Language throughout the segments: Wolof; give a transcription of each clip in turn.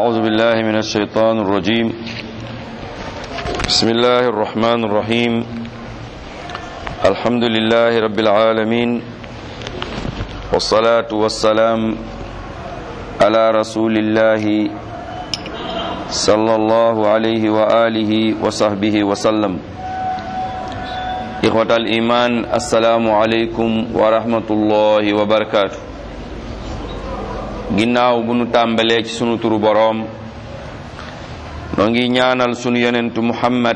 أعوذ بالله من الشيطان الرجيم بسم الله الرحمن الرحيم الحمد لله رب العالمين والصلاة والسلام على رسول الله صلى الله عليه وآله وصحبه وسلم إخوة الإيمان السلام عليكم ورحمة الله وبركاته ginnaaw bu nu tàmbalee ci sunu turu boroom noo ngi ñaanal sunu yonentu muhammad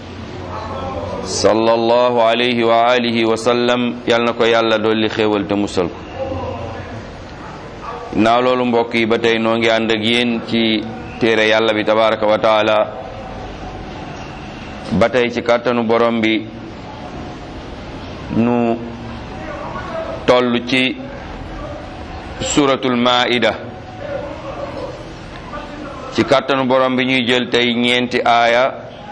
sallallahu alayhi wa alihi wa sallam yal na ko yàlla dolli xéewal te musal ko ginnaaw loolu mbokk yi ba tey noo ngi ànd ak yéen ci téere yàlla bi tabaraka wa taala ba tey ci kàttanu borom bi nu toll ci suratul maida ci kàttanu borom bi ñuy jël tey ñeenti aaya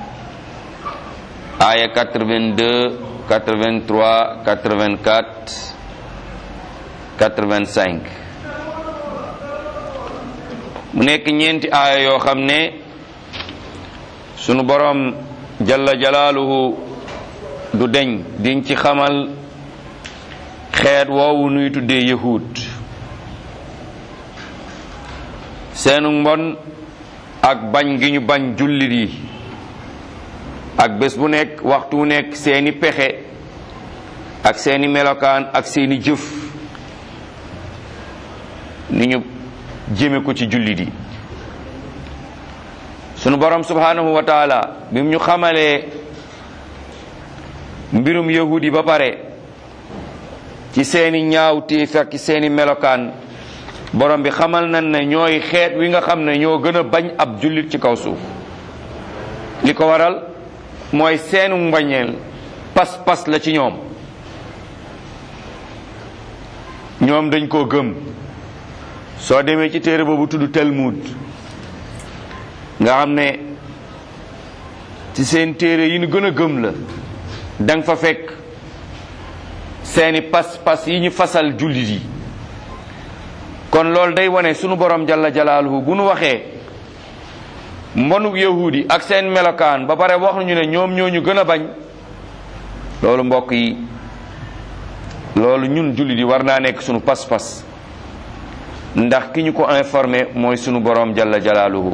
aaya 82 83 84 85 mu nekk ñeenti aaya yoo xam ne sunu borom jalla jalaaluhu du deñ diñ ci xamal xeet woowu nuy tuddee yahud seenu mbon ak bañ gi ñu bañ jullit yi ak bés bu nekk waxtu wu nekk seeni pexe ak seeni melokaan ak seeni jëf ni ñu jëme ko ci jullit yi sunu borom subhanahu wa taala bi mu ñu xamalee mbirum yahud yi ba pare ci seeni ñaawteef ak seeni melokaan borom bi xamal nañ ne ñooy xeet wi nga xam ne ñoo gën a bañ ab jullit ci kaw suuf li ko waral mooy seenu mbañeel pas-pas la ci ñoom ñoom dañ koo gëm soo demee ci téere boobu tudd Talmud nga xam ne ci seen téere yi ñu gën a gëm la danga fa fekk seeni pas-pas yi ñu fasal jullit yi kon loolu day wane sunu borom jalla jalaaluhu bu nu waxee mbonuk yahudi ak seen melokaan ba pare wax nañu ne ñoom ñoo ñu gën a bañ loolu mbokk yi loolu ñun jullit yi war naa nekk sunu pas-pas ndax ki ñu ko informé mooy sunu borom jalla jalaaluhu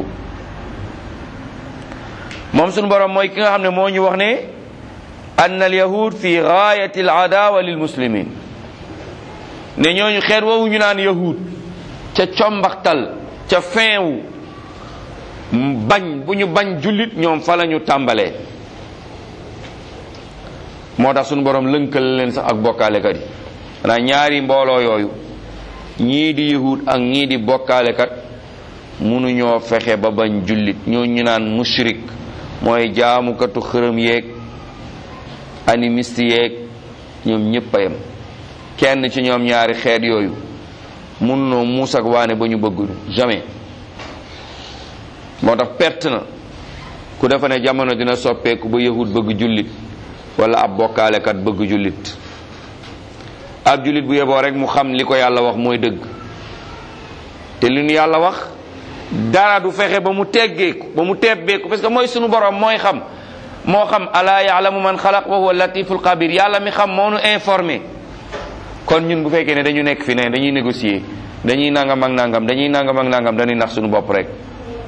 moom sunu borom mooy ki nga xam ne moo ñu wax ne ann al yahud fi gaayati al adawa lil muslimin ne ñooñu xeet woowu ñu naan yahud ca combaxtal ca fin wu bañ bu ñu bañ jullit ñoom fa la ñu tàmbalee moo tax suñu borom lënkal leen sax ak bokkaalekat yi xanaa ñaari mbooloo yooyu ñii di yahud ak ñii di bokkaalekat mënuñoo fexe ba bañ jullit ñoo ñu naan mushrik mooy jaamukatu xërëm yeeg animiste yeeg ñoom ñëpp a yem kenn ci ñoom ñaari xeet yooyu mun noo muus ak waane ba ñu bëgg jamais moo tax perte na ku defa ne jamono dina soppeeku ba yahud bëgg jullit wala ab bokkaalekat bëgg jullit ab jullit bu yeboo rek mu xam li ko yàlla wax mooy dëgg te li nu yàlla wax dara du fexe ba mu teggeeku ba mu tebbeeku parce que mooy sunu borom mooy xam moo xam alaa yaalamu man xalaq wa huwa latiful xabir yàlla mi xam moo nu informé kon ñun bu fekkee ne dañu nekk fi ne dañuy négocier dañuy nangam ak nangam dañuy nangam ak nangam dañuy nax suñu bopp rek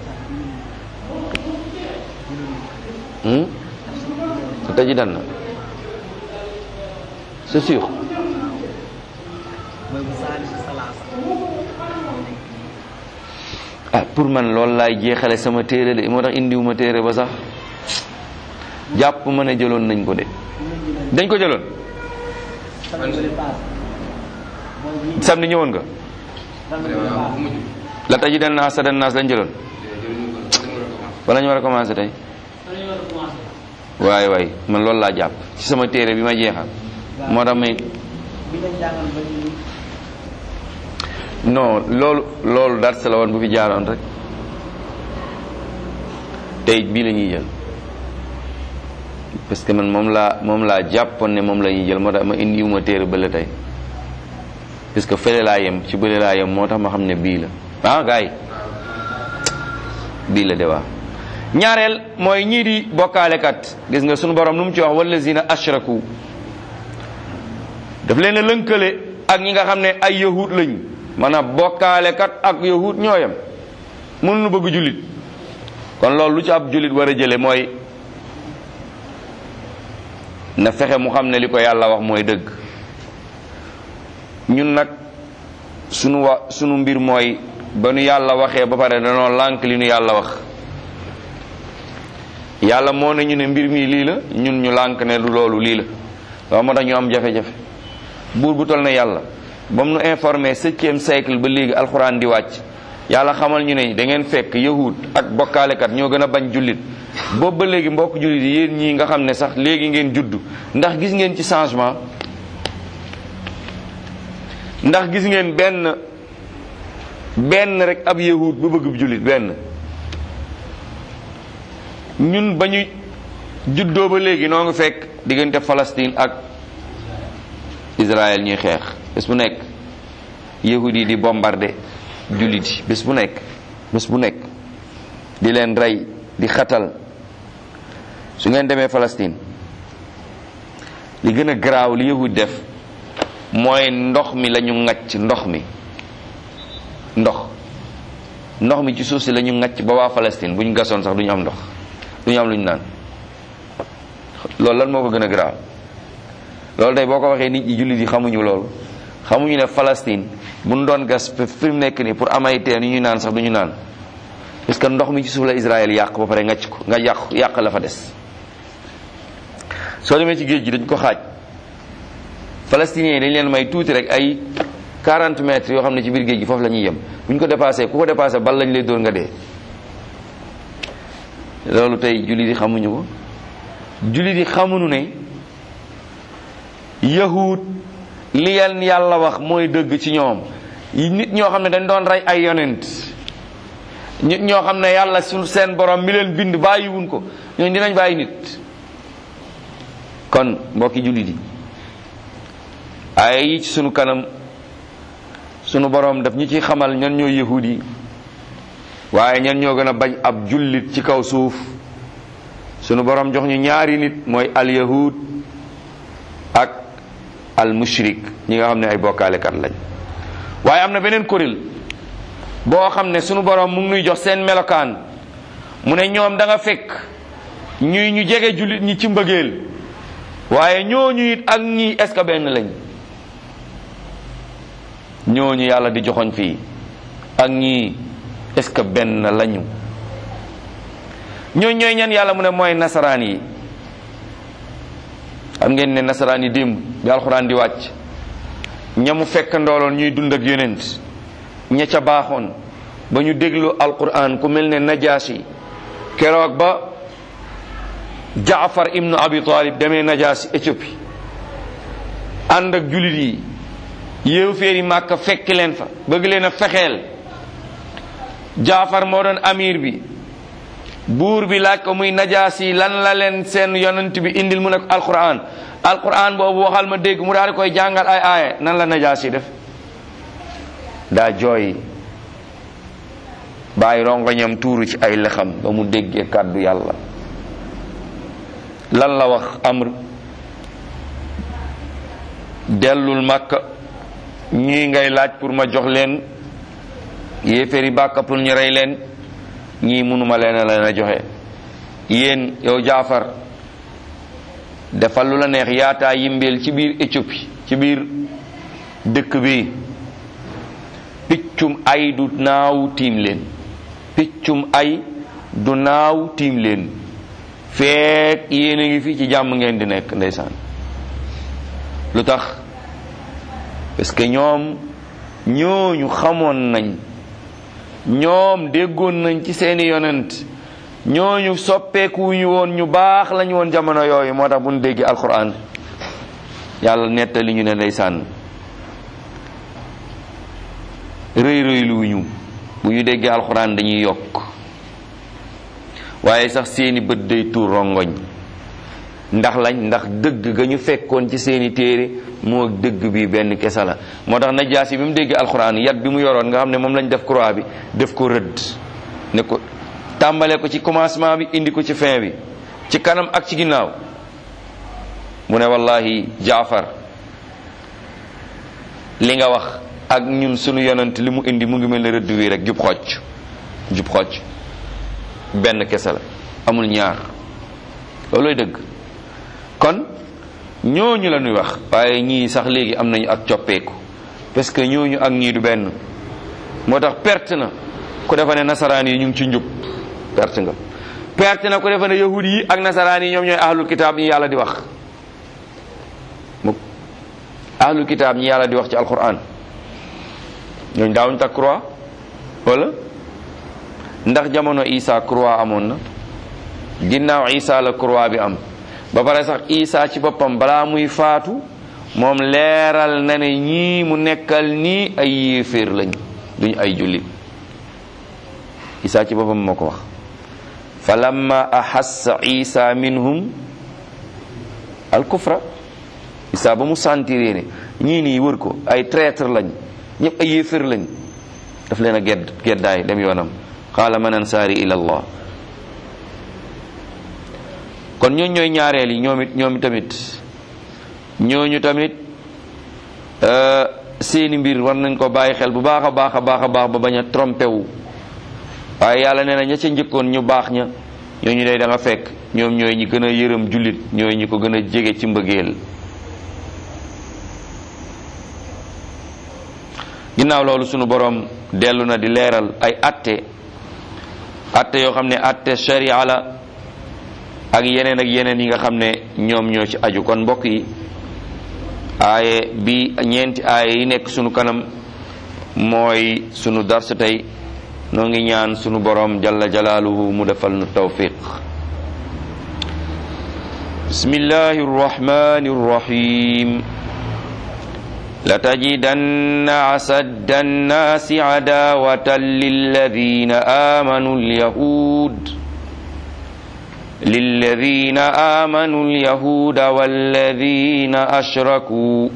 tëji dan na c'est sûr ah pour man loolu laay jeexale sama téere de moo tax indiwuma téere ba sax jàpp ma ne jëloon nañ ko de dañ ko jëloon samedi ñëwoon nga la taji dan naas sa dan naas lañ jëloon wala ñu war a commencé tey waay waay man loolu laa jàpp ci sama téere bi ma jeexal moo tax may non loolu loolu dars la woon bu fi jaaroon rek tey bii la ñuy jël parce que man moom laa moom laa jàppoon ne moom la ñuy jël moo tax ma indiwuma téere bële tey parce que fële laa yem ci bële laa yem moo tax ma xam ne bii la ah gars yi bii la de waa ñaareel mooy ñii di bokkaalekat gis nga sunu borom nu mu ci wax wallazina ashraku daf leen a lënkale ak ñi nga xam ne ay yahud lañ maanaam bokkaalekat ak yahud ñooyam mënuñu bëgg jullit kon loolu lu ci ab jullit war a jële mooy na fexe mu xam ne li ko yàlla wax mooy dëgg ñun nag sunu wa sunu mbir mooy ba nu yàlla waxee ba pare danoo lànk li nu yàlla wax yàlla moo ne ñu ne mbir mi lii la ñun ñu lànk ne du loolu lii la waaw moo tax ñu am jafe-jafe buur bu toll na yàlla ba mu nu informé septième siècle ba léegi alxuraan di wàcc yàlla xamal ñu ne da ngeen fekk yahud ak bokkaalekat ñoo gën a bañ jullit boobu ba léegi mbokk jullit yi yéen ñii nga xam ne sax léegi ngeen judd ndax gis ngeen ci changement ndax gis ngeen benn benn rek ab yahud bu bëgg jullit benn ñun ba ñu juddoo ba léegi noo ngi fekk diggante Palestine ak Israël ñuy xeex bés bu nekk yahud yi di bombardé jullit yi bés bu nekk bés bu nekk di leen rey di xatal su ngeen demee Palestine li gën a garaaw li yahud def mooy ndox mi la ñu ŋacc ndox mi ndox ndox mi ci suuf si la ñu ŋacc ba waa Palestine bu ñu gasoon sax du ñu am ndox du ñu am lu ñu naan loolu lan moo ko gën a garaaw loolu tey boo ko waxee nit ñi jullit yi xamuñu loolu xamuñu ne Palestine bu ñu doon gas fi mu nekk nii pour am ay teen yu ñu naan sax du ñu naan parce que ndox mi ci suuf la Israël yàq ba pare ngacc ko nga yàq yàq la fa des soo demee ci géej gi dañ ko xaaj palestiniens yi dañ leen may tuuti rek ay 40 mètres yoo xam ne ci biir géej gi foofu la ñuy yem bu ñu ko dépassé ku ko dépassé bal lañ lay dóor nga dee loolu tey jullit yi xamuñu ko jullit yi xamuñu ne yahud li leen yàlla wax mooy dëgg ci ñoom nit ñoo xam ne dañ doon rey ay yonent nit ñoo xam ne yàlla su seen borom mi leen bind bàyyiwuñ ko ñooñu dinañ bàyyi nit kon mbokki jullit yi ay yi ci sunu kanam sunu borom daf ñu ci xamal ñan ñoo yahud yi waaye ñan ñoo gën a bañ ab jullit ci kaw suuf sunu borom jox ñu ñaari nit mooy al yahud ak al mushrik ñi nga xam ne ay bokkaalekat lañ waaye am na beneen kuréel boo xam ne sunu borom mu ngi nuy jox seen melokaan mu ne ñoom da nga fekk ñuy ñu jege jullit ñi ci mbëggeel waaye ñooñu it ak ñii est ce que benn lañ ñooñu yàlla di joxoñ fii ak ñii est ce que benn lañu ñooñu ñooy ñan yàlla mu ne mooy nasaraan yi xam ngeen ne nasaraan yi démb bi alxuraan di wàcc ñamu fekk ndooloon ñuy dund ak yonent ña ca baaxoon ba ñu déglu alquran ku mel ne najaasi keroog ba jaafar ibnu abi talib demee najaasi éthiopie ànd ak julit yi yéew féeri màkka fekk leen fa bëgg leen a fexeel jaafar moo doon amir bi buur bi laaj ko muy najaasi lan la leen seen yonent bi indil mu ne ko alquran alquran boobu waxal ma dégg mu daal di koy jàngal ay aaya nan la najaasi def daa jooy bàyyi rongoñam tuuru ci ay lexam ba mu déggee kàddu yàlla lan la wax amr dellul màkka ñii ngay laaj pour ma jox leen yéeféeri bàkka pour ñu rey leen ñii mënuma leen a leen a joxe yéen yow jaafar defal lu la neex yaataa yimbeel ci biir Éthiopie ci biir dëkk bi piccum ay du naaw tiim leen piccum ay du naaw tiim leen feek yéen a ngi fi ci jàmm ngeen di nekk ndeysaan lu tax parce que ñoom ñooñu xamoon nañ ñoom déggoon nañ ci seeni yonent ñooñu soppeekuñu woon ñu baax lañu woon jamono yooyu moo tax bu ñu déggee alquran yàlla nettali ñu ne ndeysaan rëy rëyluwuñu bu ñu déggee alquran dañuy yokk waaye sax seeni bët day tuur rongoñ ndax lañ ndax dëgg ga ñu fekkoon ci seeni téere moo dëgg bi benn kesa la moo tax najaasi bi mu déggee alxuraan yat bi mu yoroon nga xam ne moom lañ def croix bi def ko rëdd ne ko tàmbale ko ci commencement bi indi ko ci fin bi ci kanam ak ci ginnaaw mu ne wallahi jaafar li nga wax ak ñun sunu yonent li mu indi mu ngi mel ne rëdd wi rek jub xocc jub xocc benn kese la amul ñaar loolooy dëgg kon ñooñu la ñuy wax waaye ñii sax léegi am nañu ak coppeeku parce que ñooñu ak ñii du benn moo tax perte na ku defa ne nasaraan yi ñu ngi ci njub perte nga perte na ku defa ne yahud yi ak nasaraan yi ñoom ñooy ahlul kitaab ñi yàlla di wax mu ahlul kitaab ñi yàlla di wax ci alquran ñooñu daawuñ takk croix wala ndax jamono isa croix amoon na ginnaaw isa la croix bi am ba pare sax isa ci boppam balaa muy faatu moom leeral na ne ñii mu nekkal nii ay yéeféer lañ duñ ay jullit isa ci boppam moo ko wax fa lamma ahassa isa minhum al kufra isa ba mu sentiree ne ñii nii wër ko ay traître lañ ñëpp ay yéeféer lañ daf leen a gedd geddaay dem yoonam qaala man ansaari ila allah kon ñooñ ñooy ñaareel yi ñoom it ñoom tamit ñooñu tamit seeni mbir war nañ ko bàyyi xel bu baax a baax a baax a baax ba bañ a trompé wu waaye yàlla nee na ña ca njëkkoon ñu baax ña ñooñu day da nga fekk ñoom ñooy ñi gën a yërëm jullit ñooy ñi ko gën a jege ci mbëggeel ginnaaw loolu sunu borom dellu na di leeral ay atte atte yoo xam ne atte sharia la ak yeneen ak yeneen yi nga xam ne ñoom ñoo ci aju kon mbokk yi aaye bi ñeenti aaye yi nekk sunu kanam mooy sunu dars tey noo ngi ñaan sunu borom jalla jalaaluhu mu defal nu tawfiq bismillahi rrahmani rrahim لتجدن أسد الناس عداوة للذين آمنوا اليهود للذين آمنوا اليهود والذين أشركوا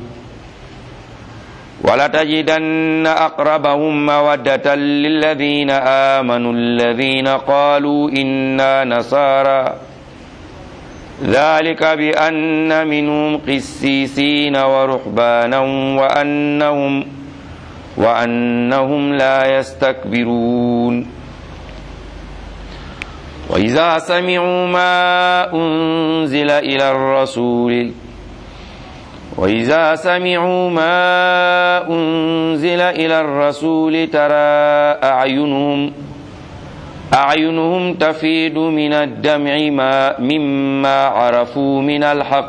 ولتجدن أقربهم مودة للذين آمنوا الذين قالوا إنا نصارى ذلك بأن منهم قسيسين ورهبانا وأنهم وأنهم لا يستكبرون وإذا سمعوا ما أنزل إلى الرسول وإذا سمعوا ما أنزل إلى الرسول ترى أعينهم أعينهم تفيد من الدمع ما مما عرفوا من الحق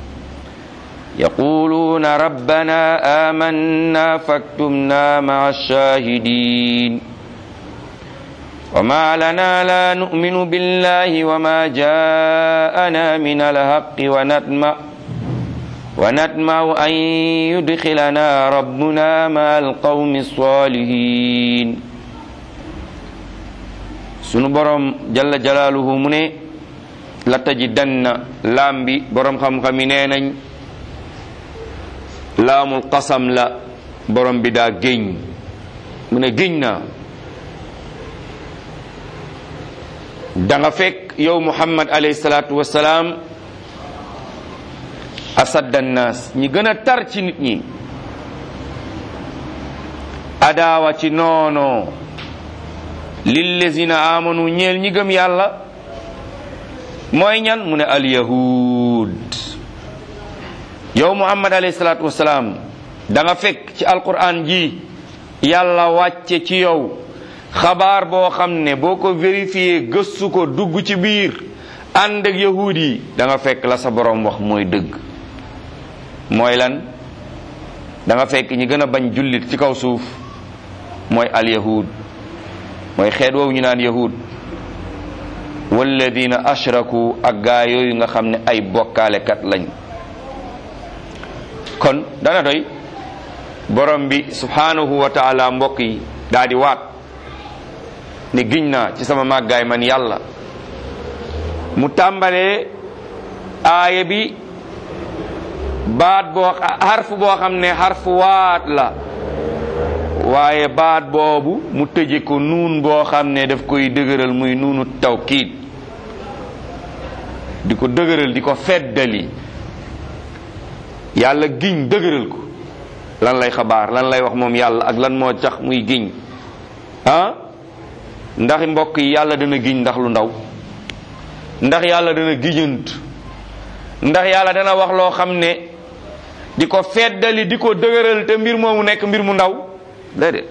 يقولون ربنا آمنا فاكتبنا مع الشاهدين وما لنا لا نؤمن بالله وما جاءنا من الحق ونطمع ونطمع أن يدخلنا ربنا مع القوم الصالحين sunu borom jalla jalaaluhu mu ne la tajidanna laam bi borom xam-xam yi nee nañ laamul qasam la borom bi daa géñ mu ne géñ naa da nga fekk yow muhammad alayhi salaatu wasalaam asadda naas ñi gën a tar ci nit ñi adaawa ci noonoo lillazina amanu ñeel ñi gëm yàlla mooy ñan mu ne alyahud yow muhammad alayhi salaatu wasalaam da nga fekk ci alquran ji yàlla wàcce ci yow xabaar boo xam ne boo ko vérifié gëstu ko dugg ci biir ànd ak yahud yi da nga fekk la sa borom wax mooy dëgg mooy lan da nga fekk ñi gën a bañ jullit ci kaw suuf mooy alyahud mooy xeet woowu ñu naan yahud walladina ashraku ak gaa yooyu nga xam ne ay bokkaalekat lañ kon dana doy borom bi subhanahu wa taala mbokk yi daa di waat ne giñ naa ci sama màggaay man yàlla mu tàmbalee aaya bi baat boo xarfu boo xam ne xarfu waat la waaye baat boobu mu tëje ko nuun boo xam ne daf koy dëgëral muy nuunu tawkiid di ko dëgëral di ko feddali yàlla giñ dëgëral ko lan lay xabaar lan lay wax moom yàlla ak lan moo tax muy giñ ah ndax mbokk yi yàlla dana giñ ndax lu ndaw ndax yàlla dana giñant ndax yàlla dana wax loo xam ne di ko feddali di ko dëgëral te mbir moomu nekk mbir mu ndaw déedéet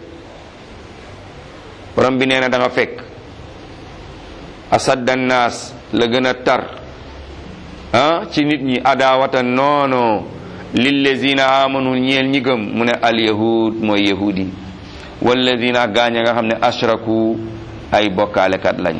borom bi nee na da nga fekk asadda naas la gën a tar ah ci nit ñi adawatan noono lillazina amanu ñeel ñi gëm mu ne al yahud mooy yahudi wallazina gaaña nga xam ne ashraku ay bokkaalekat lañ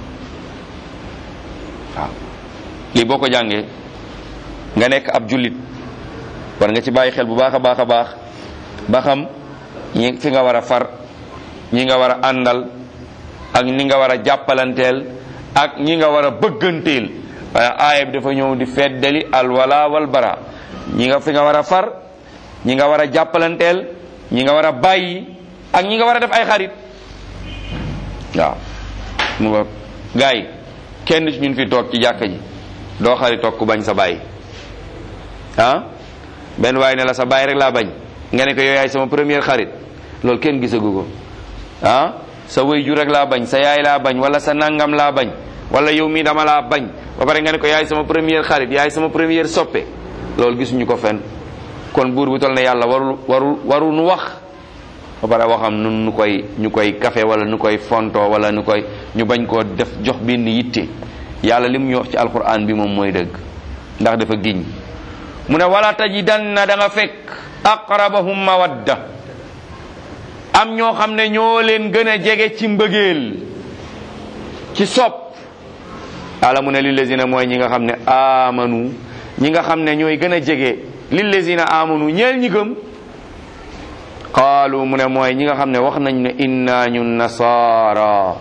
waaw lii boo ko jàngee nga nekk ab jullit war nga ci bàyyi xel bu baax a baax a baax ba xam ñi fi nga war a far ñi nga war a àndal ak ñi nga war a jàppalanteel ak ñi nga war a bëgganteel waaye aaya bi dafa ñëw di feddali alwala wal bara ñi nga fi nga war a far ñi nga war a jàppalanteel ñi nga war a bàyyi ak ñi nga war a def ay xarit waaw mu nga gars yi kenn ci ñun fi toog ci jàkka ji doo xarit toog ku bañ sa bàyyi ah benn waaye ne la sa bàyyi rek laa bañ nga ne ko yow yaay sama première xarit loolu kenn gisagu ko ah sa wayju rek laa bañ sa yaay laa bañ wala sa nangam laa bañ wala yow mii dama laa bañ ba pare nga ne ko yaay sama première xarit yaay sama première soppe loolu gisuñu ko fenn kon buur bu tol ne yàlla warul warul warul nu wax ba pare waxam nun nu koy ñu koy kafe wala nu koy fonto wala nu koy ñu bañ koo def jox benn yitte yàlla li mu ñu wax ci alquran bi moom mooy dëgg ndax dafa giñ mu ne wala tajidanna da nga fekk aqrabahum mawadda am ñoo xam ne ñoo leen gën a jege ci mbëggeel ci sopp yàlla mu ne lillazina mooy ñi nga xam ne amanu ñi nga xam ne ñooy gën a jege lillazina amanu ñeel ñi gëm qaalu mu ne mooy ñi nga xam ne wax nañ ne inna ñun nasaara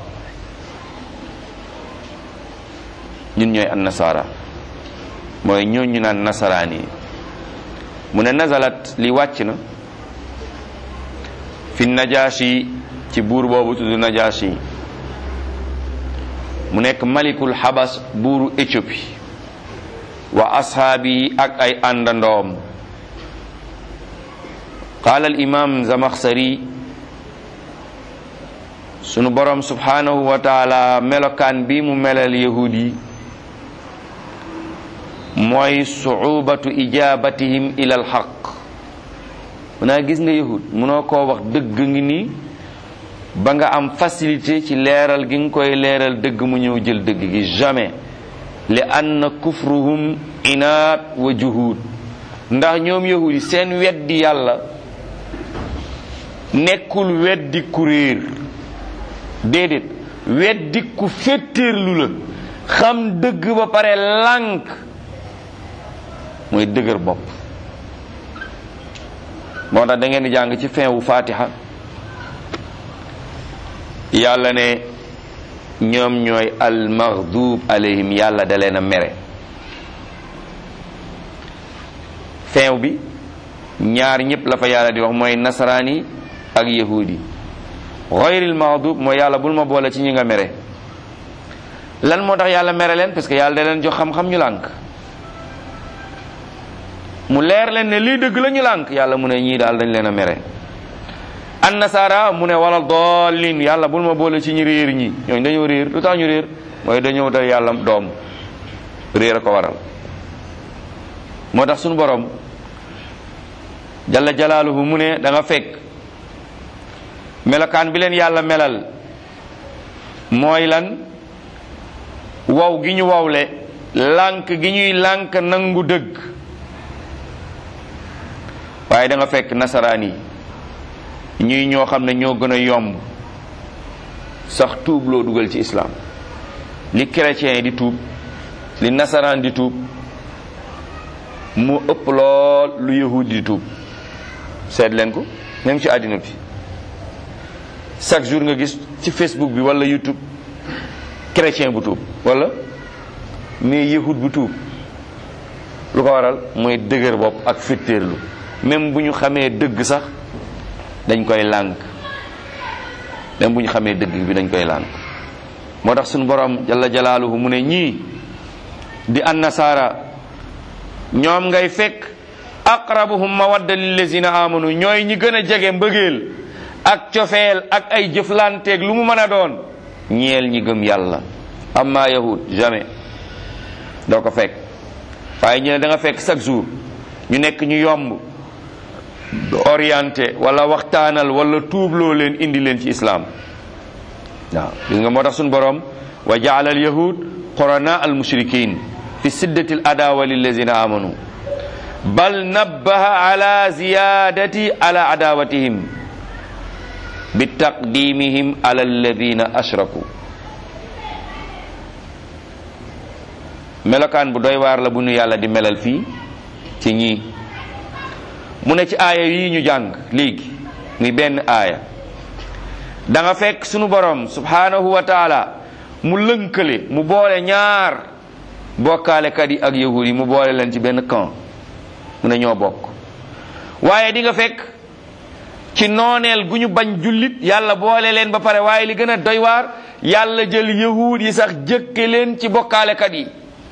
ñun ñooy an nasaara mooy ñooñ ñu naan nasaraan yi mu ne nazalat li wàcc na fi najashi ci buur boobu tudd najashi mu nekk malikul xabas buuru Éthiopie wa ashaabi ak ay àndandoom qaala al imam zamaxsari sunu borom subhanahu wa taala melokaan bi mu melal yahud yi mooy suubatu ijabatihim ila al xaq munaa gis nga yahud munoo koo wax dëgg ngi nii ba nga am facilité ci leeral gi nga koy leeral dëgg mu ñëw jël dëgg gi jamais li anna kufruhum inaat wa juhud ndax ñoom yahud yi seen weddi yàlla nekkul weddi ku réer déedéet weddi ku féttéerlu la xam dëgg ba pare lànk mooy dëgër bopp moo tax da ngeen di jàng ci fin wu fatiha yàlla ne ñoom ñooy almaghdub alayhim yàlla da leen a mere fin bi ñaar ñëpp la fa yàlla di wax mooy nasaraan yi ak yahudi ghayril maghdub mooy yàlla bul ma boole ci ñi nga mere lan moo tax yàlla mere leen parce que yàlla da leen jox xam-xam ñu lànk mu leer leen ne lii dëgg la ñu lànk yàlla mu ne ñii daal dañ leen a mere an nasara mu ne wala doolin yàlla bul ma boole ci ñi réer ñi ñooñu dañoo réer lu tax ñu réer mooy dañoo dal yàlla doom réer a ko waral moo tax suñu borom jalla jalaaluhu mu ne da nga fekk melokaan bi leen yàlla melal mooy lan wow gi ñu wowle lànk gi ñuy lànk nangu dëgg waaye da nga fekk nasaraan yi ñuy ñoo xam ne ñoo gën a yomb sax tuub loo dugal ci islam li chrétien yi di tuub li nasaraan di tuub mu ëpp lool lu yahud di tuub seet leen ko même ci àddina bi chaque jour nga gis ci facebook bi wala youtube chrétien bu tuub wala mais yahud bu tuub lu ko waral mooy dëgër bopp ak fittéerlu même bu ñu xamee dëgg sax dañ koy lànk même bu ñu xamee dëgg bi dañ koy lànk moo tax suñu borom jalla jalaaluhu mu ne ñii di an nasaara ñoom ngay fekk aqrabuhum mawadda lillazina amanu ñooy ñi gën a jege mbëggeel ak cofeel ak ay jëflanteeg lu mu mën a doon ñeel ñi gëm yàlla amma yahud jamais doo ko fekk waaye ñu ne da nga fekk chaque jour ñu nekk ñu yomb orienté wala waxtaanal wala tuubloo leen indi leen ci islam waaw gis nga moo tax suñu borom wa jaala al yahud qurana al mushrikin fi siddati al adawa lillazina amanu bal nabbaha ala ziyadati ala adawatihim bi taqdimihim ala alladina ashraku melokaan bu doy waar la bu nu yàlla di melal fii ci ñii mu ne ci aaya yi ñu jàng léegi muy benn aaya da nga fekk sunu borom subhanahu wa taala mu lënkale mu boole ñaar bokkaalekat yi ak yahud yi mu boole leen ci benn camp mu ne ñoo bokk waaye di nga fekk ci nooneel gu ñu bañ jullit yàlla boole leen ba pare waaye li gën a doy waar yàlla jël yahud yi sax jëkke leen ci bokkaalekat yi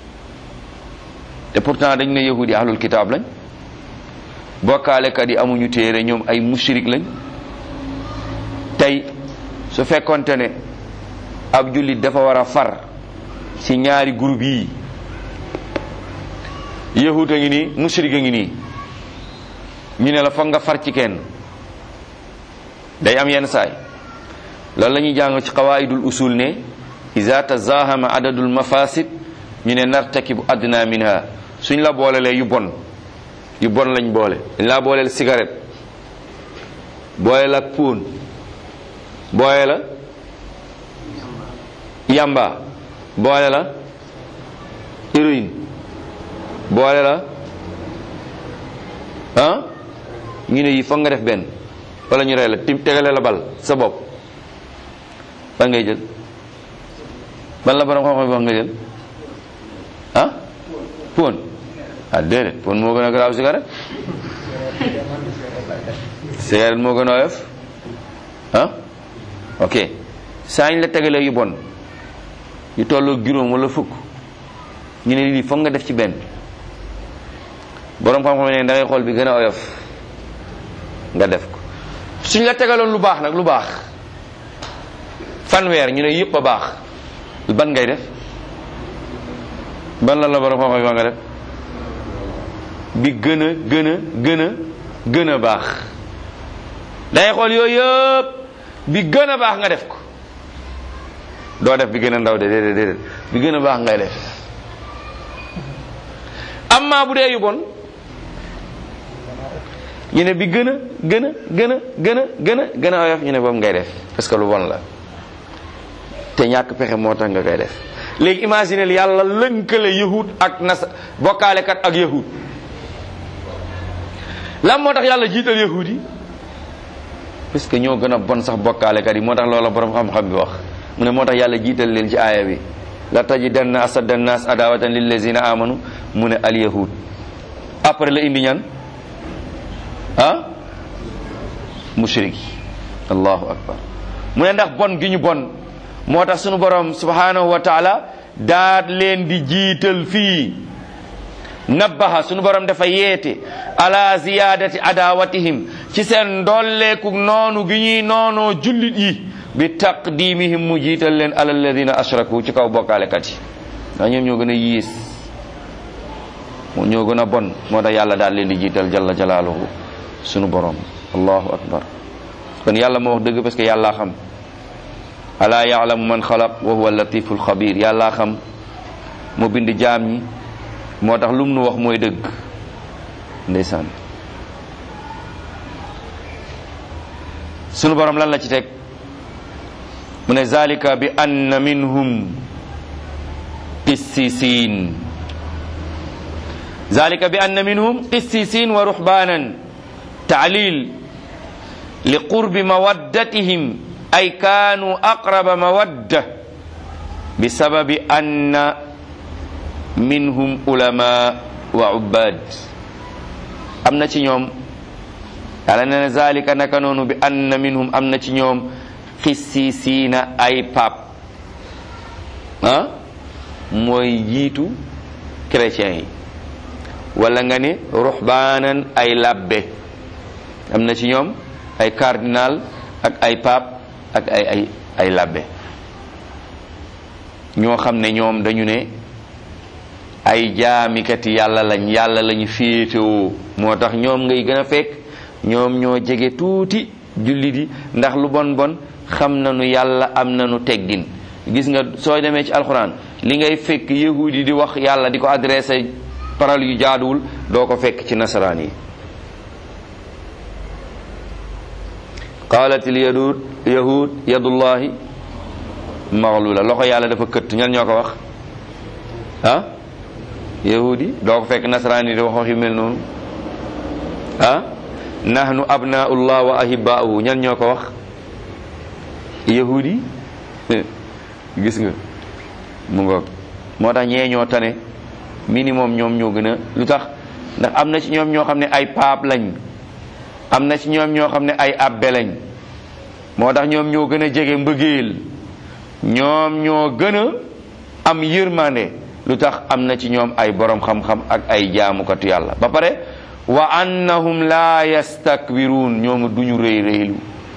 te pourtant dañ ne yahud yi ahlul kitaab lañ bokkaalekat yi amuñu téere ñoom ay mushrik lañ tey su fekkonte ne ab jullit dafa war a far ci ñaari groupe yi yahud a ngi nii mushrik a ngi nii ñu ne la foog nga far ci kenn day am yenn saay loolu la ñuy jàng ci qawaidul usul ne iza tazahama adadul mafasid ñu ne nartakibu adna minha suñ la boolelee yu bon yu bon lañ boole dañ laa booleel cigarette boole la póon boole la yamba boole la héroïne boole la ah ñu ne yi foog nga def benn wala ñu rey la tim tegale la bal sa bopp ban ngay jël ban la borom xam-xam bi wax nga jël ah póon ah déedéet póon moo gën a garaaw cigarette cigarette moo gën a oyof ah ok saa ñu la tegalee yu bon yu tolloo juróom wala fukk ñu ne lii foog nga def ci benn borom xam-xam ne da ngay xool bi gën a oyof nga def ko suñ la tegaloon lu baax nag lu baax fanweer ñu ne yëpp a baax ban ngay def ban lan la borom xam-xam nga def bi gën a gën a gën a gën a baax dangay xool yooyu yëpp bi gën a baax nga def ko doo def bi gën a ndaw de déedéet déedéet bi gën a baax ngay def amma bu dee yu bon ñu ne bi gën a gën a gën a gën a gën a gën a oyof ñu ne boobu ngay def parce que lu bon la te ñàkk pexe moo tax nga koy def léegi imaginez yàlla lënkale yahud ak nas bokkaalekat ak yahud lan moo tax yàlla jiital yahud yi parce que ñoo gën a bon sax bokkaalekat yi moo tax loola borom xam-xam bi wax mu ne moo tax yàlla jiital leen ci aaya bi la tajidanna asadda nnas adawatan lillazina amanu mu ne al yahud après la indi ñan ah mushrik allahu akbar mu ne ndax bon gi ñu bon moo tax sunu borom subhanahu wa taala daat leen di jiital fii nabbaha sunu borom dafa yeete ala ziyadati adawatihim ci seen ndolleeku noonu gi ñuy noonoo jullit yi bi taqdimihim mu jiital leen ala alladina ashraku ci kaw bokkaalekat yi ndax ñoom ñoo gën a yiis ñoo gën a bon moo tax yàlla daal leen di jiital jalla jalaaluhu sunu borom allahu akbar kon yàlla moo wax dëgg parce que yàllaa xam alaa yaalamu man xalaq wa huwa latiful xabir yàllaa xam mu bind jaam ñi moo tax lum nu wax mooy dëgg ndeysaan sunu borom lan la ci teg mu ne zalika bi anna minhum qissisin zalika bi anna minhum qissisin wa ruhbanan taalil li qurbi mawaddatihim ay kaanu aqraba mawadda bi sababi anna minhum ulama wa ubbad am na ci ñoom yàlla nee na zalika naka noonu bi anna minhum am na ci ñoom xissisiina ay pap ah mooy jiitu chrétiens yi wala nga ni ruhbaanan ay labbe am na ci ñoom ay cardinal ak ay pape ak ay ay ay labbe ñoo xam ne ñoom dañu ne ay jaamikati yàlla lañ yàlla lañu féetewoo moo tax ñoom ngay gën a fekk ñoom ñoo jege tuuti jullit yi ndax lu bon bon xam nañu yàlla am nañu teggin gis nga soo demee ci alxuraan li ngay fekk yahud yi di wax yàlla di ko adressé parole yu jaaduwul doo ko fekk ci nasaraan yi qaalatil yahud yahud yadullahi maxlula loxo yàlla dafa këtt ñan ñoo ko wax ah yahud yi doo ko fekk nasaraan yi di wax wax yu mel noonu ah nahnu abnaullah wa ahibaa'uhu ñan ñoo ko wax yahud yi gis nga mu ngoog moo tax ñee ñoo tane minimum ñoom ñoo gën a lu tax ndax am na ci ñoom ñoo xam ne ay paap lañ am na ci ñoom ñoo xam ne ay abbe lañ moo tax ñoom ñoo gën a jege mbëggeel ñoom ñoo gën a am yërmande lu tax am na ci ñoom ay borom xam-xam ak ay jaamukatu yàlla ba pare wa annahum la yastakbiruun ñoom duñu rëy rëylu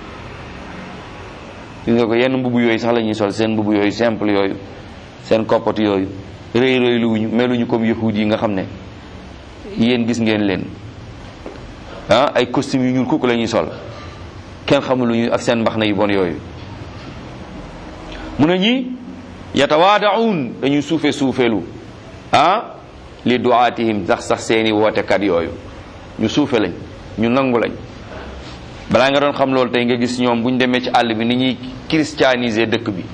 gis nga ko yenn mbubu yooyu sax la ñuy sol seen mbubu yooyu simple yooyu seen koppati yooyu rëy rëy luwuñu meluñu comme yahud yi nga xam ne yéen gis ngeen leen ah ay costume yu ñuul kukk la ñuy sol kenn xamul lu ñu ak seen mbaxna yu bon yooyu mu ne ñi yatawaadaun dañuy suufe suufelu ah li duaatihim sax sax seeni wootekat yooyu ñu suufe lañ ñu nangu lañ balaa nga doon xam loolu tey nga gis ñoom bu ñu demee ci àll bi ni ñuy christianiser dëkk bi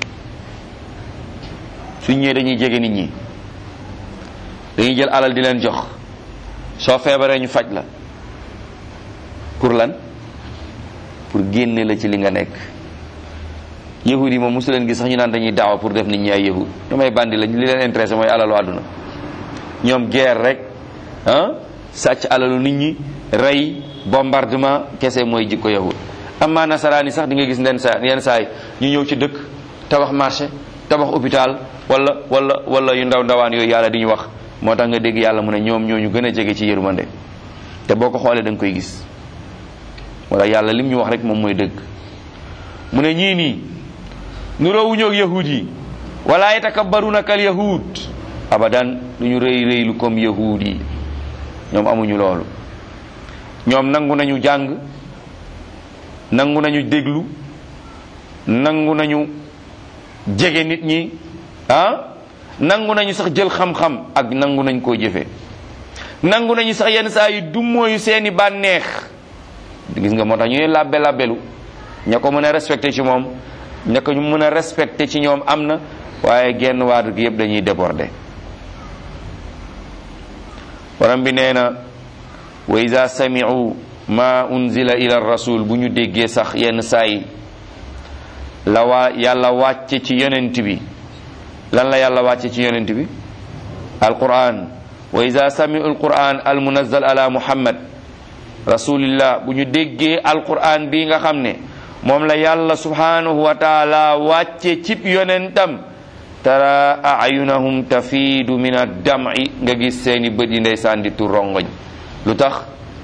suñ ñëwee dañuy jege nit ñi dañuy jël alal di leen jox soo feebaree ñu faj la pour lan pour génne la ci li nga nekk yahud yi moom mosu leen gis sax ñu naan dañuy daawa pour def nit ñi ay yahud ñoom ay bandi lañ li leen intéressé mooy alalu àdduna ñoom guerre rek ah sàcc alalu nit ñi rey bombardement kese mooy jikko yahud amma nasaraan yi sax di nga gis nden saa yenn saay ñu ñëw ci dëkk tabax marché tabax hôpital wala wala wala yu ndaw ndawaan yooyu yàlla di ñu wax moo tax nga dégg yàlla mu ne ñoom ñoo ñu gën a jege ci yërmande te boo ko xoolee da nga koy gis wala yàlla lim ñu wax rek moom mooy dëgg mu ne ñii nii nuroowuñu ak yahud yi wala yatakabbaruna kal yahud abadan du ñu rëy rëylu comme yahud yi ñoom amuñu loolu ñoom nangu nañu jàng nangu nañu déglu nangu nañu jege nit ñi ah nangu nañu sax jël xam-xam ak nangu nañ koo jëfe nangu nañu sax yenn saa yi dummóoyu seeni bànneex gis nga moo tax ñu ne labbe labbelu ña ko mën a respecté ci moom ña ko ñu mën a respecté ci ñoom am na waaye genn waadu gi yëpp dañuy débordé borom bi nee na wa ida sami'u ma unzila ila rasul bu ñu déggee sax yenn saa yi la waa yàlla wàcce ci yonent bi lan la yàlla wàcce ci yonent bi alquran wa ida sami'u alquran almunazzal ala muhammad rasulillah bu ñu déggee alquran bi nga xam ne moom la yàlla subhanahu wa taala wàcce cib yonentam tara ayunahum tafiidu min addam'i nga gis seeni bët yi ndeysaan di tu rongoñ lu tax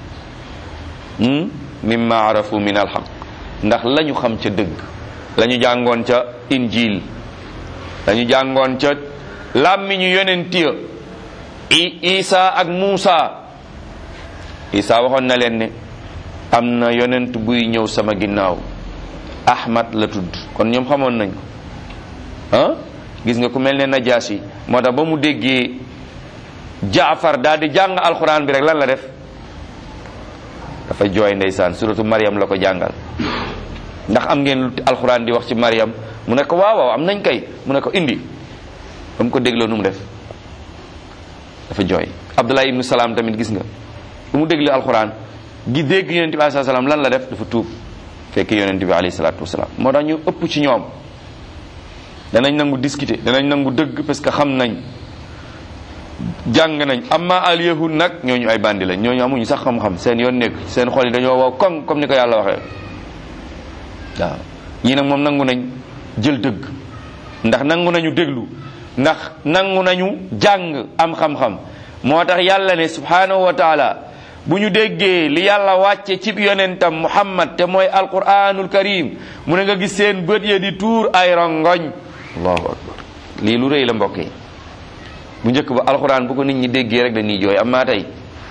mimma arafu min alxaq ndax la ñu xam ca dëgg la ñu jàngoon ca injil la ñu jàngoon ca làmmiñu yonent ya isa ak muusa isa waxoon na leen ne am na yonent buy ñëw sama ginnaaw ahmad la tudd kon ñoom xamoon nañ ko ah gis nga ku mel ne najaasi moo tax ba mu déggee jaafar daal di jàng alxuraan bi rek lan la def dafa jooy ndeysaan suratu mariam la ko jàngal ndax am ngeen lu alxuraan di wax ci mariam mu ne ko waaw waaw am nañ kay mu ne ko indi ba mu ko dégloo nu mu def dafa jooy abdullah ibnu salaam tamit gis nga bu mu déglu alxuraan gi dégg yonente bi alayhi salaam lan la def dafa tuub fekk yonente bi alayhi salaatu wasalaam moo tax ñu ëpp ci ñoom danañ nangu discuter danañ nangu dëgg parce que xam nañ jàng nañ amma al yahud nag ñooñu ay bandi lañ ñooñu amuñu sax xam-xam seen yoon nekk seen xol yi dañoo wow koŋ comme ni ko yàlla waxee waaw ñii nag moom nangu nañ jël dëgg ndax nangu nañu déglu ndax nangu nañu jàng am xam-xam moo tax yàlla ne subhanahu wa taala bu ñu déggee li yàlla wàcce cib yonentam muhammad te mooy alquranul karim mu ne nga gis seen bët ya di tuur ay rongoñ allahu akbar lii lu rëy la mbokk yi bu njëkk ba alquran bu ko nit ñi déggee rek dañuy jooy amma tey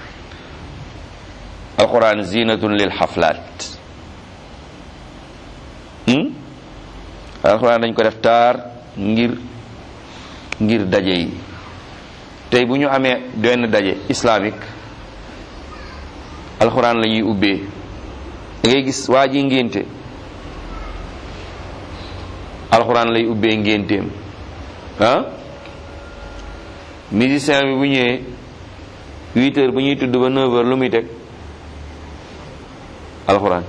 alquran zinatun lil xaflaat alquran dañ ko def taar ngir ngir daje yi tey bu ñu amee benn daje islamique alxuraan la ñuy ubbee da ngay gis waa ji ngénte alxuraan lay ubbee ngénteem ah musicien bi bu ñëwee huit heures bu ñuy tudd ba neuf heures lu muy teg alxuraan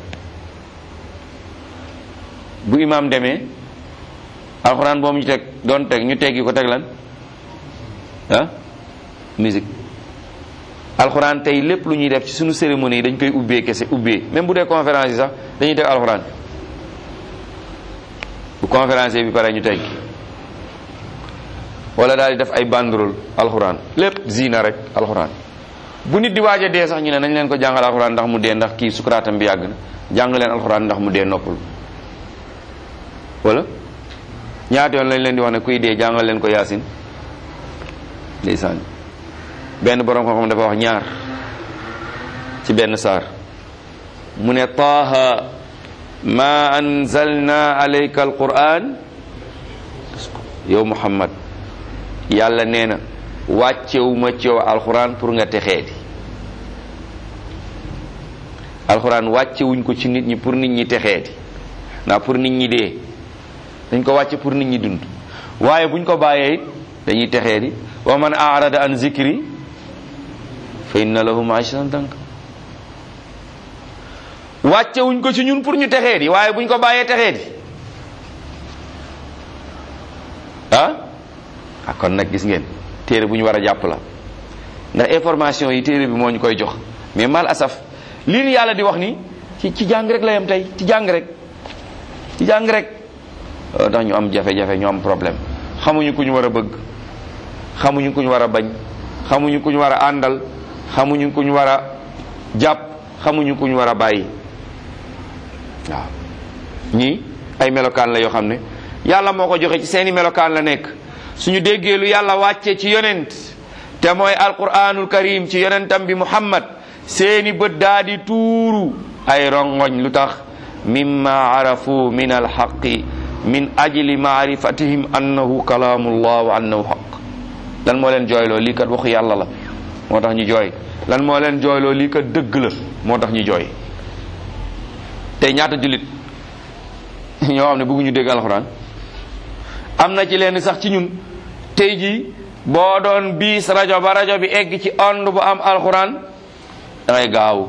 bu imaam demee alxuraan boobu ñu teg doon teg ñu teggi ko teg lan ah musique alxuraan tey lépp lu ñuy def ci suñu cérémonie yi dañ koy ubbee kese ubbee même bu dee conférence yi sax dañuy teg alxuraan bu conférence bi pare ñu teg wala daal di def ay banderole alxuraan lépp zina rek alxuraan bu nit di waaj a dee sax ñu ne nañ leen ko jàngal alxuraan ndax mu dee ndax kii sukuraatam bi yàgg na jàng leen alxuraan ndax mu dee noppul wala ñaata yoon lañ leen di wax ne kuy dee jàngal leen ko yaasin ndeysaan benn borom xam-xam dafa wax ñaar ci benn saar mu ne taaha ma anzalna alayka alquran yow muhammad yàlla nee na wàccewuma ci yow alquran pour nga texee di alquran wàccewuñ ko ci nit ñi pour nit ñi texee di ndax pour nit ñi dee dañ ko wàcce pour nit ñi dund waaye buñ ko bàyyee it dañuy texee di wa man arada an zikri fa inna lahu maishatan danka wàcce wuñ ko ci ñun pour ñu texee di waaye buñ ko bàyyee texee di ah ah kon nag gis ngeen téere bu ñu war a jàpp la ndax information yi téere bi moo ñu koy jox mais mal asaf lii ni yàlla di wax ni ci ci jàng rek la yam tey ci jàng rek ci jàng rek tax ñu am jafe-jafe ñu am problème xamuñu ku ñu war a bëgg xamuñu ku ñu war a bañ xamuñu ku ñu war a àndal xamuñu ku ñu war a jàpp xamuñu ku ñu war a bàyyi waaw ñii ay melokaan la yoo xam ne yàlla moo ko joxe ci seeni melokaan la nekk suñu déggee lu yàlla wàcce ci yonent te mooy alquranul karim ci yonentam bi muhammad seeni bët daa di tuuru ay rongoñ lu tax mimma arafu min alxaqi min ajli maarifatihim annahu kalaamullah wa annahu xaq lan moo leen jooyloo lii kat waxu yàlla la moo tax ñu jooy lan moo leen jooyloo lii kat dëgg la moo tax ñu jooy tey ñaata jullit ñoo xam ne bëgguñu dégg alxuraan am na ci leen sax ci ñun tey jii boo doon biis rajo ba rajo bi egg ci ond bu am alxuraan da ngay gaaw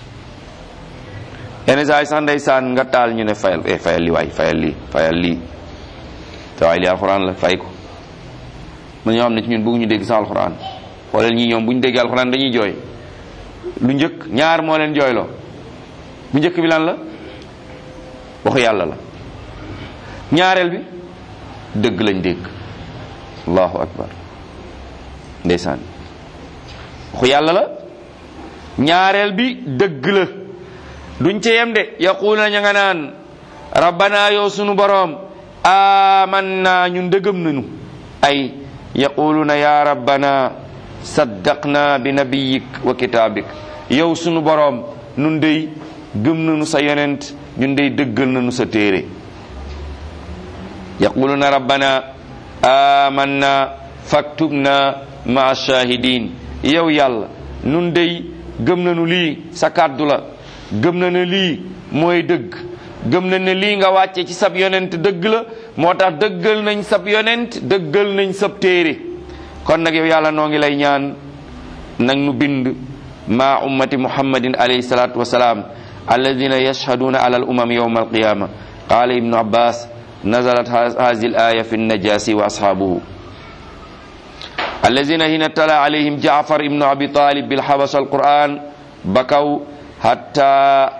yenn saa yi sax ndeysaan nga taal ñu ne fayal eh fayal lii waay fayal lii fayal lii te waay lii alxuraan la fay ko man ñoo xam ne ci ñun bëgguñu dégg sax alxuraan xoolal ñii ñoom bu ñu déggee alxuraan dañuy jooy lu njëkk ñaar moo leen jooyloo bu njëkk bi lan la waxu yàlla la ñaareel bi dëgg lañ dégg allahu akbar ndeysaan waxu yàlla la ñaareel bi dëgg la duñ ci yem de yaquluna ña nga naan rabbana yow sunu boroom amanna ñun dëggam nañu ay yaquluna ya rabbana saddaqna bi nabiyik wa kitabik yow sunu boroom nun dey gëm nañu sa yonent ñun dey dëggal nañu sa téere yaquluna rabbana amanna faktubna maa shahidin yow yàlla nun dey gëm nañu lii sa kàddu la gëm na ne lii mooy dëgg gëm na ne lii nga wàcce ci sab yonent dëgg la moo tax dëggal nañ sab yonent dëggal nañ sab téere kon nag yow yàlla noo ngi lay ñaan nag nu bind ma ummati muhammadin alayhi salatu wasalaam alladina yashhaduna ala al umam yawma alqiyama qala ibnu abbas nazalat hadhihi al aya fi najasi wa ashabuhu allazina hina tala alayhim jaafar ibnu abi talib bil habasa alquran bakaw hatta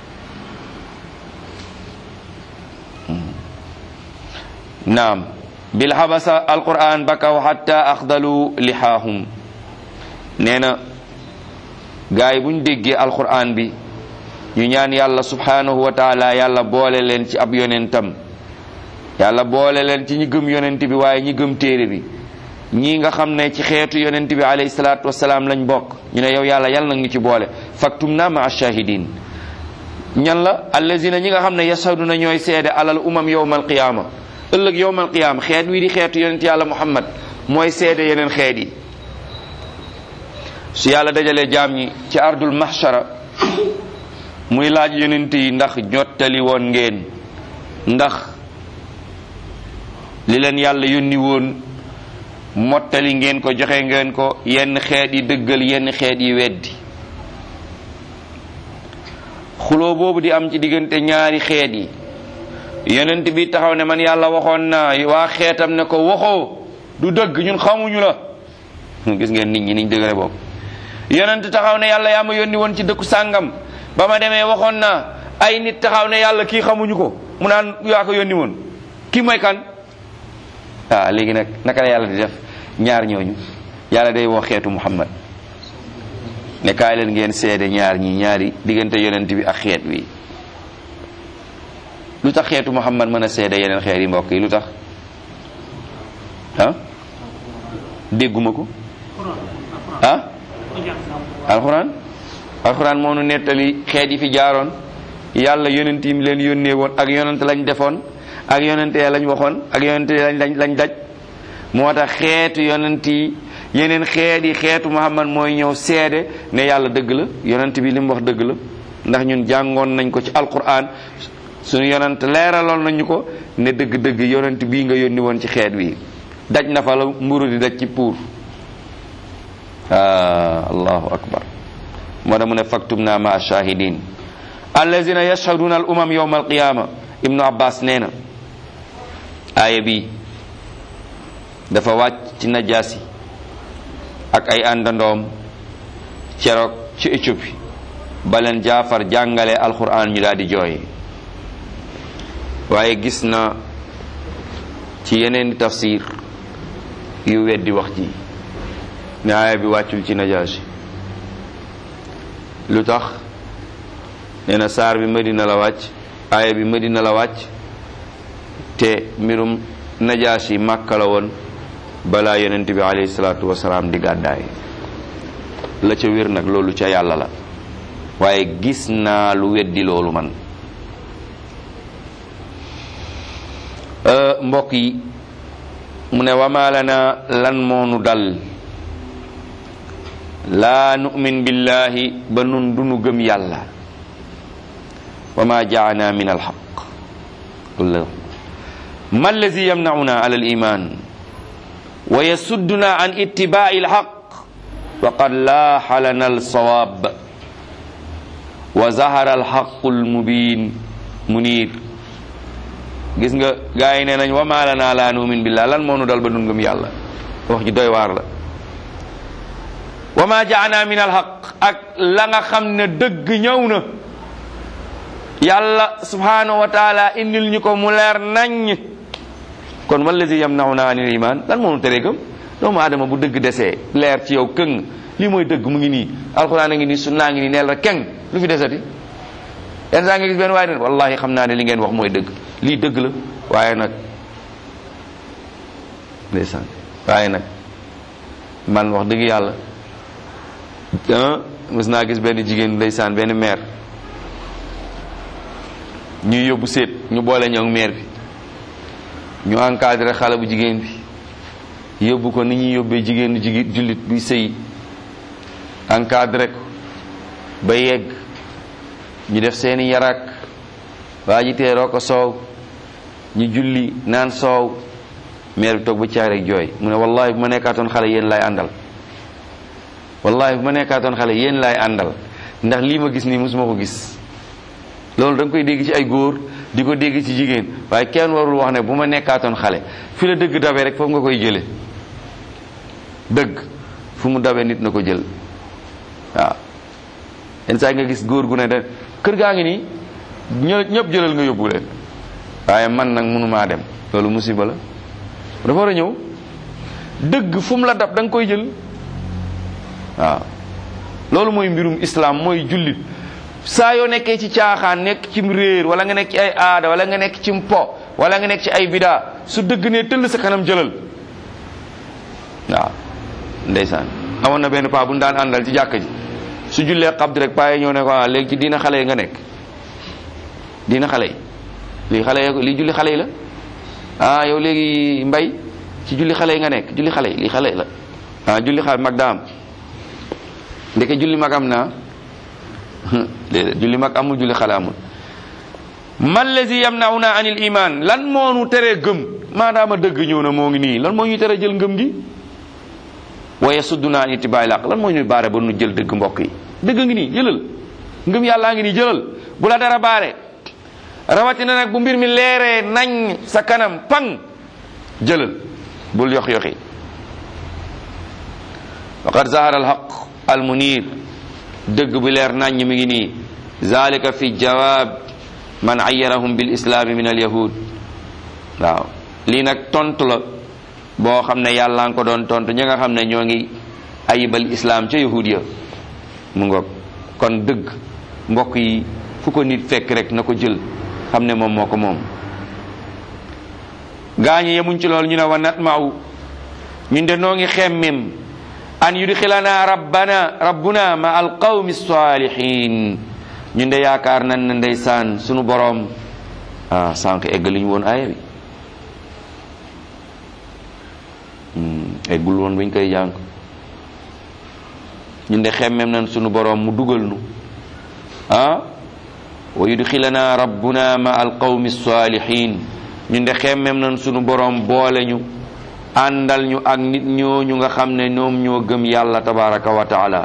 naam bil habasa alquran bakaw hatta axdalu lihaahum nee na gaa yi bu ñu déggee alquran bi ñu ñaan yàlla subhanahu wa taala yàlla boole leen ci ab yonentam yàlla boole leen ci ñi gëm yonent bi waaye ñi gëm téere bi ñii nga xam ne ci xeetu yonent bi alayhi salaatu wasalaam lañ bokk ñu ne yow yàlla yàlla nag ñu ci boole faktum na ma ashahidin ñan la allazina ñi nga xam ne yashaduna ñooy seede alal umam yowmal qiyaama ëllëg yowmal qiyaama xeet wi di xeetu yonent yàlla muhammad mooy seede yeneen xeet yi su yàlla dajalee jaam ñi ci ardul mahshara muy laaj yonent yi ndax jottali woon ngeen ndax li leen yàlla yónni woon mottali ngeen ko joxe ngeen ko yenn xeet yi dëggal yenn xeet yi weddi xuloo boobu di am ci diggante ñaari xeet yi yonent bi taxaw ne man yàlla waxoon naa waa xeetam ne ko waxoo du dëgg ñun xamuñu la gis ngeen nit ñi niñ dëggale boobu yonent taxaw ne yàlla yaa ma yónni woon ci dëkku sàngam ba ma demee waxoon naa ay nit taxaw ne yàlla kii xamuñu ko mu naan yaa ko yónni woon kii mooy kan waaw léegi nag naka la yàlla di def ñaar ñooñu yàlla day woo xeetu muhammad ne kaay leen ngeen seede ñaar ñi ñaari diggante yonent bi ak xeet wi lu tax xeetu muhammad mën a seede yeneen xeet yi mbokk yi lu tax ah dégguma ko ah alxuraan alxuraan moo nu nettali xeet yi fi jaaroon yàlla yonent yi leen yónnee woon ak yonent lañ defoon ak yonent ya lañ waxoon ak yonent lañ lañ lañ daj moo tax xeetu yonent yi yeneen xeet yi xeetu muhammad mooy ñëw seede ne yàlla dëgg la yonent bi li mu wax dëgg la ndax ñun jàngoon nañ ko ci alquran suñu yonent leeraloon nañu ko ne dëgg-dëgg yonent bii nga yónni woon ci xeet wi daj na fa la mburu di daj ci puur ah allahu akbar moo tax mu ne faktum naa ma shahidin allazina yashhaduna al umam yawma alqiyama ibnu abbas nee na aaya bi dafa wàcc ci najaasi ak ay àndandoom ceroog ci Éthiopie ba leen jaafar jàngale alquran ñu daal di jooy waaye gis na ci yeneen tafsir yu weddi wax ji ne aaya bi wàccul ci najaasi lu tax nee na saar bi madina la wàcc aaya bi madina la wàcc te mbirum najaasi màkka la woon balaa yonent bi alayhi salaatu wasalaam di gàddaay la ca wér nag loolu ca yàlla la waaye gis naa lu weddi loolu man mbokk yi mu ne wama lana lan moonu dal laa nu'min billahi ba nun dunu gëm yàlla wa ma jaana min alxaq ma allazi yamnauna ala aliman wa yasudduna an ittibai alxaq wa qad laaxa lana alsawab wa zahara alxaqu almubin munir gis nga gaa yi nee nañ wa ma lana laa nu'min billah lan moo nu dal ba nun gëm yàlla wax ji doy waar la wa ma jaana min alxaq ak la nga xam ne dëgg ñëw na yàlla subhanahu wa taala indil ñu ko mu leer naññ kon wallazi yamnauna anil iman lan moo nu tere gëm doomu aadama bu dëgg desee leer ci yow këng lii mooy dëgg mu ngi nii alxuraan a ngi nii sunnaa ngi nii neel rek keng lu fi desati yenn saa nga gis benn waaye ne wallahi xam naa ne li ngeen wax mooy dëgg lii dëgg la waaye nag ndeysaan waaye nag man wax dëgg yàlla mës naa gis benn jigéen ndeysaan benn maire ñuy yóbbu seet ñu boole ñoo maire bi ñu encadré xale bu jigéen bi yóbbu ko ni ñuy yóbbee jigéenu jigéen jullit buy sëy encadré ko ba yegg ñu def seeni yarak waa ji teeroo ko soow ñu julli naan soow maire bi toog ba caag rek jooy mu ne wallahi bu ma nekkaatoon xale yéen laay àndal wallahi bu ma nekkaatoon xale yéen laay àndal ndax lii ma gis nii mosuma ko gis loolu da nga koy dégg ci ay góor di ko dégg ci jigéen waaye kenn warul wax ne bu ma nekkaatoon xale fi la dëgg dabee rek foofu nga koy jële dëgg fu mu dawee nit na ko jël waaw yenn saa nga gis góor gu ne de kër gaa ngi nii ñë ñëpp jëlal nga yóbbu leen waaye man nag mënumaa dem loolu musiba la dafa war a ñëw dëgg fu mu la dab da nga koy jël waaw loolu mooy mbirum islam mooy jullit saa yoo nekkee ci caaxaan nekk ci réer wala nga nekk ci ay aada wala nga nekk ci mpo wala nga nekk ci ay bidaa su dëgg ne tëll sa kanam jëlal waaw ndeysaan amoon na benn paa bu ñu daan àndal ci jàkka ji su jullee xabdi rek paa yi ñëw ne ko ah léegi ci diina xale yi nga nekk diina xale yi lii xale yi lii julli xale yi la ah yow léegi mbay ci julli xale yi nga nekk julli xale yi lii xale yi la ah julli xale mag daa am ndeke julli mag am naa déedéet julli mag amul julli xale amul man lazi yamnauna anil iman lan moo nu teree gëm maadaama dëgg ñëw na moo ngi nii lan moo ñuy teree jël ngëm gi wa yasudduna an ittibaai laq lan moo ñuy baare ba nu jël dëgg mbokk yi dëgg ngi nii jëlal ngëm yàllaa ngi nii jëlal bu la dara baare rawatina nag bu mbir mi leeree nañ sa kanam pang jëlal bul yox yoxi waqad zahara alhaq almunir dëgg bu leer naññ mi ngi nii zalika fi jawab man ayyarahum bil islaami min al yahud waaw lii nag tontu la boo xam ne yàlla nga ko doon tontu ñi nga xam ne ñoo ngi ayibal islam ca yahud ya mu ngoog kon dëgg mbokk yi fu ko nit fekk rek na ko jël xam ne moom moo ko moom gaañi yemuñ ci loolu ñu ne wa natma'u ñun de noo ngi xemmem an yudxilana rabbana rabbuna ma al qawmi salihin ñun de yaakaar nan ne ndeysaan sunu boroom ah sànq eggali ñu woon aaya bi eggul woon buñ koy jàng ñun de xemmem nan sunu boroom mu dugal nu ah wa yudxilana rabbuna ma al qawmi salihin ñun de xemmem nan sunu boroom boole ñu àndal ñu ak nit ñooñu nga xam ne ñoom ñoo gëm yàlla tabaraka wa taala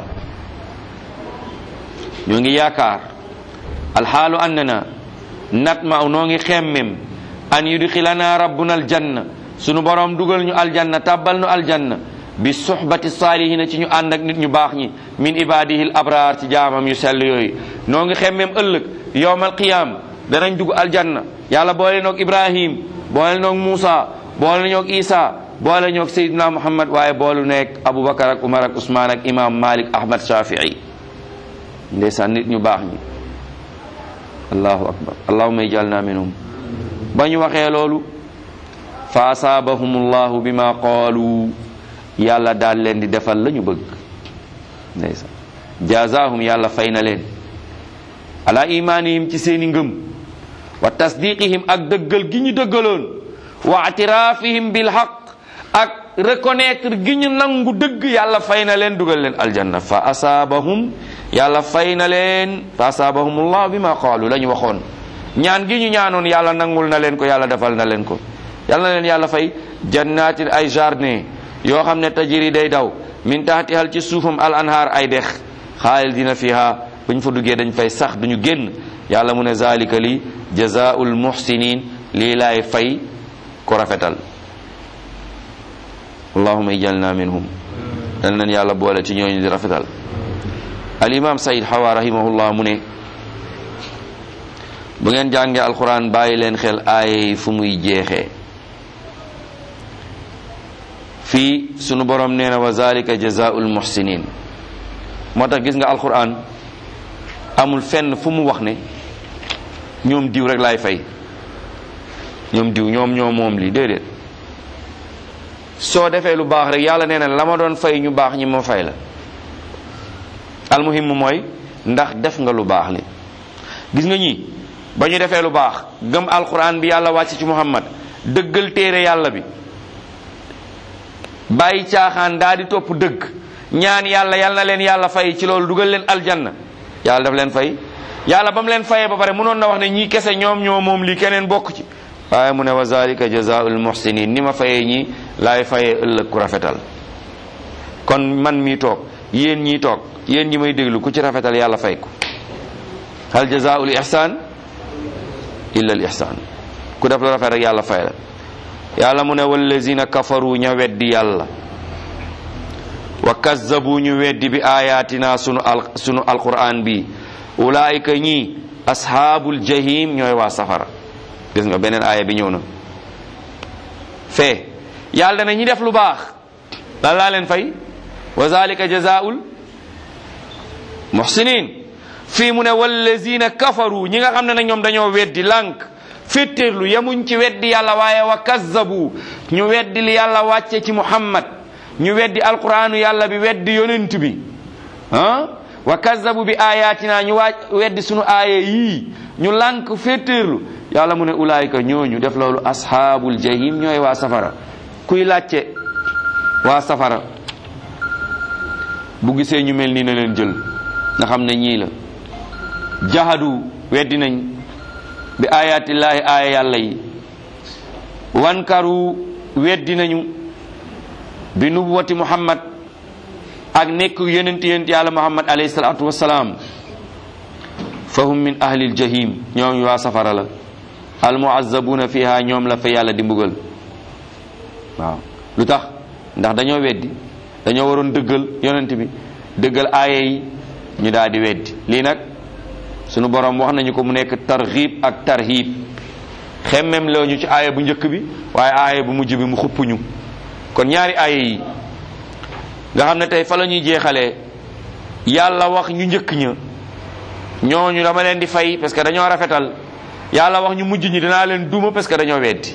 ñoo ngi yaakaar alxaalu annana natma noo ngi xemmem an yudxilana rabbuna aljanna sunu boroom dugal ñu aljanna tàbbal nu aljanna bi suhbati saalihina ci ñu ànd ak nit ñu baax ñi min ibadihi l abraar ci jaamam yu sell yooyu noo ngi xemmem ëllëg yowmal qiyam danañ dugg aljanna yàlla boole noog ibrahim boole noog muusa boole noog isa boole ñoog Seydina Muhammad waaye boolu nekk Aboubacar ak Umar ak Ousmane ak imam Malik Ahmad Shafii ndeysaan nit ñu baax ñi allahu akbar allahuma ijalna minhum ba ñu waxee loolu fa asaabahum llahu bima qaalu yàlla daal leen di defal la ñu bëgg ndeysaan jazaahum yàlla fay na leen ala imaanihim ci seeni ngëm wa tasdiqihim ak dëggal gi ñu dëggaloon wa atiraafihim bil haq ak reconnaître gi ñu nangu dëgg yàlla fay na leen dugal leen aljanna fa asaabahum yàlla fay na leen fa asaabahumullah bi ma qaalu la ñu waxoon ñaan gi ñu ñaanoon yàlla nangul na leen ko yàlla defal na leen ko yàlla na leen yàlla fay jannatin ay jardin yoo xam ne tajiri day daw min tahtihal ci suufam al anhaar ay dex xaalidina fiha buñ fa duggee dañ fay sax duñu génn yàlla mu ne zalika li jazaul muhsinin lii laay fay ko rafetal allahuma ijalna minhum dal nañ yàlla boole ci ñooñu di rafetal al imam sayid hawa rahimahullah mu ne bu ngeen jàngee alquran bàyyi leen xel aay fu muy jeexee fii sunu borom nee na wa zalika jazaul muhsinin moo tax gis nga alquran amul fenn fu mu wax ne ñoom diw rek laay fay ñoom diw ñoom ñoom moom lii déedéet soo defee lu baax rek yàlla nee na la ma doon fay ñu baax ñi ma fay la almuhim mooy ndax def nga lu baax li gis nga ñi ba ñu defee lu baax gëm alquran bi yàlla wàcc ci muhammad dëggal téere yàlla bi bàyyi caaxaan daa di topp dëgg ñaan yàlla yàlla na leen yàlla fay ci loolu dugal leen aljanna yàlla daf leen fay yàlla ba mu leen fayee ba pare mënoon na wax ne ñii kese ñoom ñoo moom lii keneen bokk ci waaye mu ne wa zalika jazaul muhsinin ni ma fayee ñi laay fayee ëllëg ku rafetal kon man mii toog yéen ñii toog yéen ñi may déglu ku ci rafetal yàlla fay ko hal jazaul ihsan illa al ihsan ku def lu rafet rek yàlla fay la yàlla mu ne wallazina kafaru ña weddi yàlla wa kazzabu ñu weddi bi ayatina sunu al sunu alquran bi ulaayika ñi ashaabul jahim ñooy waa safara gis nga beneen aaya bi ñëw na fee yàlla dana ñi def lu baax lan laa leen fay wa zalika jazaul muhsinin fii mu ne wallazina kafaru ñi nga xam ne nag ñoom dañoo weddi lànk féttéerlu yemuñ ci weddi yàlla waaye wa kazzabu ñu weddi li yàlla wàcce ci muhammad ñu weddi alquranu yàlla bi weddi yonent bi ah wa kazzabu bi ayatina ñu waa weddi sunu aaya yii ñu lànk féttéerlu yàlla mu ne ulaayika ñooñu def loolu ashaabul jahim ñooy waa safara kuy làcce waa safara bu gisee ñu mel nii na leen jël nga xam ne ñii la jahadu weddi nañ bi ayatillaahi aaya yàlla yi wankaru weddi nañu bi nubuwati muhammad ak nekk yonent yonent yàlla muhammad alayhi salaatu wassalaam fahum min ahlil jahim ñoom waa safara la almuazabuna fiha ñoom la fa yàlla di mbugal waaw lu tax ndax dañoo weddi dañoo waroon dëggal yonent bi dëggal aaya yi ñu daal di weddi lii nag sunu borom wax nañu ko mu nekk targhib ak tarhib xemmem loo ñu ci aaya bu njëkk bi waaye aaya bu mujj bi mu xupp ñu kon ñaari aaya yi nga xam ne tey fa la ñuy jeexalee yàlla wax ñu njëkk ña ñooñu dama leen di fay parce que dañoo rafetal yàlla wax ñu mujj ñi dinaa leen duma parce que dañoo weddi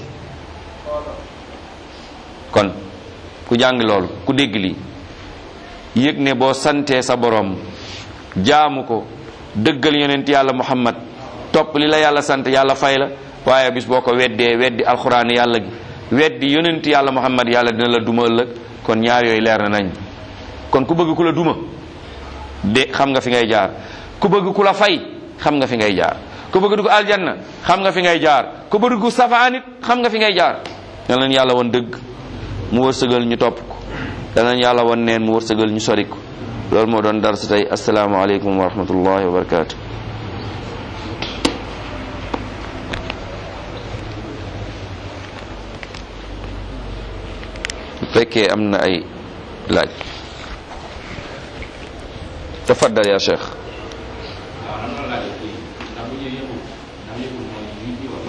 kon ku jàng loolu ku dégg lii yëg ne boo santee sa borom jaamu ko dëggal yonent yàlla muhammad topp li la yàlla sant yàlla fay la waaye bis boo ko weddee weddi alxuraan yàlla gi weddi yonent yàlla muhammad yàlla dina la duma ëllëg kon ñaar yooyu leer na nañ kon ku bëgg ku la duma de xam nga fi ngay jaar ku bëgg ku la fay xam nga fi ngay jaar ku bëgg dugg aljanna xam nga fi ngay jaar ku bëgg dugg safaanit xam nga fi ngay jaar yal nañ yàlla woon dëgg mu wërsëgal ñu topp ko yal nañ yàlla woon neen mu wërsëgal ñu sori ko loolu moo doon dar si tey asalaamaaleykum wa rahmatullahi wa barakaatu. bu fekkee am na ay laaj tafaddal ya cheikh waaw lan la laaj kii ndax bu ñuy yëngu